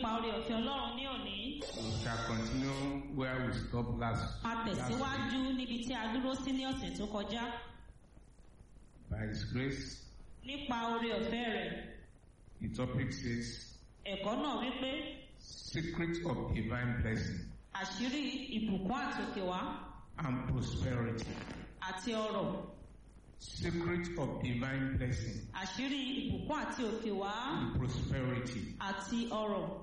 nípa oore ọ̀fẹ́ ọlọ́run ní òní We shall continue where we stopped last. a last week. tẹ̀síwájú níbi tí a dúró sí ní ọ̀sẹ̀ tó kọjá By His grace, nípa oore ọ̀fẹ́ rẹ̀ the topic says ẹ̀kọ́ náà wípé secret of divine blessing àṣírí ìbùkún àti òkè wá and prosperity. àti ọrọ̀ Secret of divine blessing àṣírí ìbùkún àti òkè wá and prosperity. àti ọrọ̀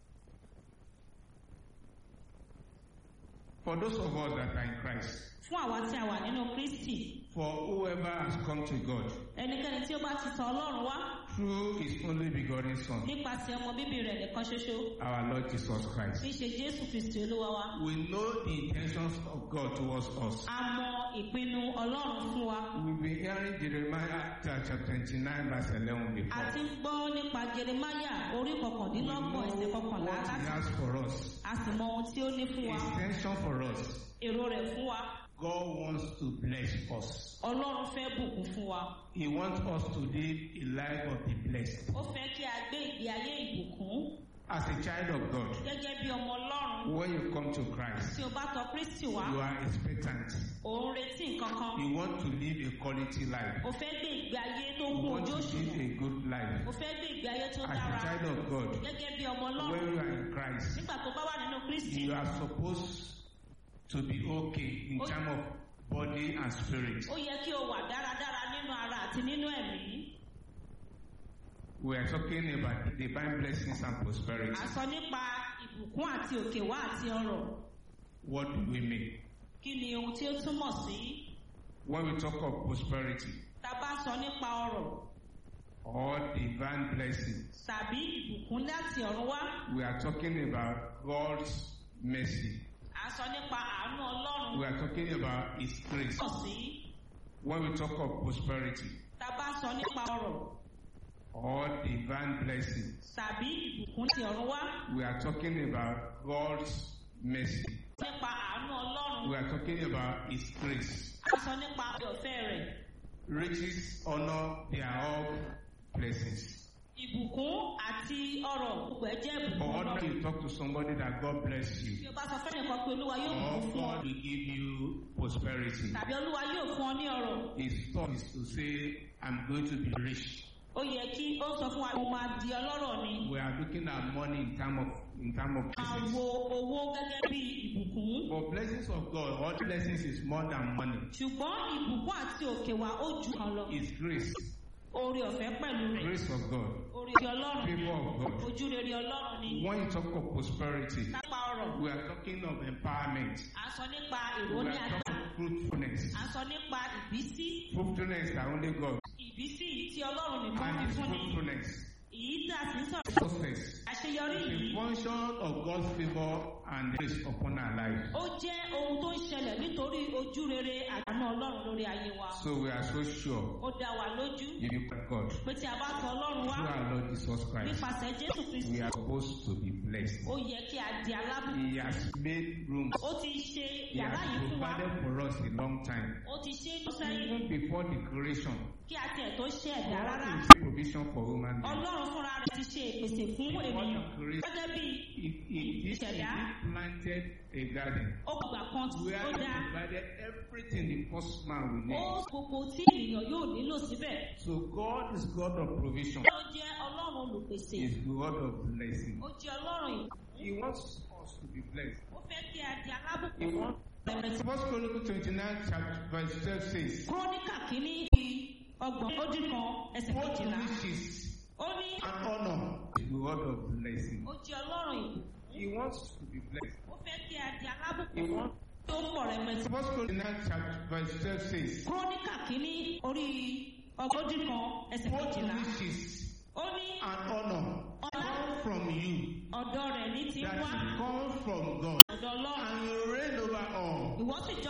For those of us that are in Christ, fún àwa tí a wà nínú kristi for whoever has come to God ẹnikẹ́ni tí ó bá ti tọ̀ ọlọ́run wá through His only begotten Son, nípasẹ̀ ọmọ bíbí rẹ̀ nìkan ṣoṣo our Lord Jesus Christ. tí í ṣe jésù kristi olúwa wa We know the intentions of God towards us. a mọ ìpinnu ọlọ́run fún wa We've been hearing Jeremiah chapter 29 verse 11 before. a ti ń gbọ́ nípa jeremaya orí We kọkàndínlọ́gbọ̀n ẹsẹ̀ know kọkànlá what He láti has for us. a sì mọ ohun tí ó ní fún wa His intention for us. èrò rẹ̀ fún wa God wants to bless us. ọlọ́run fẹ́ bùkún fún wa He wants us to live a life of the blessed. ó fẹ́ kí a gbé ìgbé ayé ìbùkún As a child of God, gẹ́gẹ́ bí ọmọ ọlọ́run when you come to Christ, tí o bá tọ̀ kristi wá you are expectant. ò ń retí nǹkan kan You want to live a quality life. o fẹ́ gbé ìgbé ayé tó You kún want ojú to òṣùwọ̀n live a good life. o fẹ́ gbé ìgbé ayé tó As a dára child of God, gẹ́gẹ́ bí ọmọ ọlọ́run when you are in Christ, nígbà tó bá wà nínú kristi you are supposed to be okay in terms of body and spirit. ó yẹ kí o wà dáradára nínú ara àti nínú ẹ̀mí We are talking about divine blessings and prosperity. à ń sọ nípa ìbùkún àti òkè wá àti ọrọ̀ What do we mean? kí ni ohun tí ó túmọ̀ sí When we talk of prosperity tá a bá sọ nípa ọrọ̀ or divine blessing, tàbí ìbùkún láti ọ̀run wá we are talking about God's mercy. à ń sọ nípa àánú ọlọ́run We are talking about His grace. túmọ̀ sí When we talk of prosperity tá a bá sọ nípa ọrọ̀ or divine blessing, tàbí ìbùkún láti ọ̀run wá we are talking about God's mercy. nípa àánú ọlọ́run We are talking about His grace. à ń sọ nípa ọ̀fẹ́ rẹ̀ Riches, honor, they are all blessings. ìbùkún àti ọrọ̀ gbogbo ẹ̀ jẹ́ ìbùkún But ọlọ́run when you talk to somebody that God bless bí you, o bá sọ fẹ́nìkan pé olúwa yóò or bùkún fún ọ God will give you prosperity, tàbí olúwa yóò fún ọ ní ọrọ̀ His thought is to say, I'm going to be rich. ó yẹ kí ó sọ fún wa mo máa di ọlọ́rọ̀ ni We are looking at money in terms of in terms of máa blessings. wo owó gẹ́gẹ́ bí ìbùkún But blessings of God, all blessings is more than money. ṣùgbọ́n ìbùkún àti òkè wa ó ju kan lọ It's grace, oore ọ̀fẹ́ pẹ̀lú rẹ̀ grace of God, oore ọlọ́run ni favor of God. ojú rere ọlọ́run ni When you talk of prosperity, lápá ọrọ̀ we are talking of empowerment. à ń sọ nípa èrò We ní are agbára talking of fruitfulness. à ń sọ nípa ìbísí Fruitfulness that only God. ìbísí yìí tí ọlọ́run nìkan And fi this fún ni fruitfulness, èyí tí a sì ń sọ̀rọ̀ success, àṣeyọrí is yìí a function of God's favor and grace upon our life. ó jẹ́ ohun tó ń ṣẹlẹ̀ nítorí ojú rere àdánù ọlọ́run lórí ayé wa So we are so sure ó dá wa lójú if you pray God pé tí a bá tọ ọlọ́run wá through our Lord Jesus Christ, nípasẹ̀ jésù kristi we are supposed to be blessed. ó yẹ kí a di alábùkún He has made room. ó ti ṣe He yàrá has yìí fún wa provided for us a long time. ó ti ṣe é sẹ́yìn Even before the creation, kí a tiẹ̀ tó ṣe ẹ̀dá God rárá is provision for human beings. ọlọ́run fúnra rẹ̀ ti ṣe ìpèsè fún Before ènìyàn the creation, gẹ́gẹ́ bí he, he, he, he Ìṣẹ̀dá. planted a garden ó gbà kan where ó he dá provided everything the first man will ó need. gbogbo tí ènìyàn yóò nílò síbẹ̀ So God is God of provision. ó jẹ́ ọlọ́run olùpèsè He is God of blessing. ó jẹ́ ọlọ́run ìbùkún He wants us to be blessed. ó fẹ́ kí a di He alábùkún wants Bẹ̀rẹ̀ First Chronicles 29 chapter verse 12 says, kúrónìkà kìíní ọgbọ̀n ó dín kan ẹsẹ̀ What kejìlá riches ó ní and honor is God of blessing. ó jẹ́ ọlọ́run ìbùkún He wants to be blessed. ó fẹ́ kí a di He alábùkún wants tó pọ̀ rẹpẹtẹ. First Chronicles chapter verse 12 says, kúrónìkà kìíní orí ọgbọ̀n ó dín kan ẹsẹ̀ What kejìlá riches ó ní and honor ọlá come from you ọ̀dọ̀ rẹ̀ ní ti that wá come from God ọ̀dọ̀ ọlọ́run and you reign over all. ìwọ sì jọ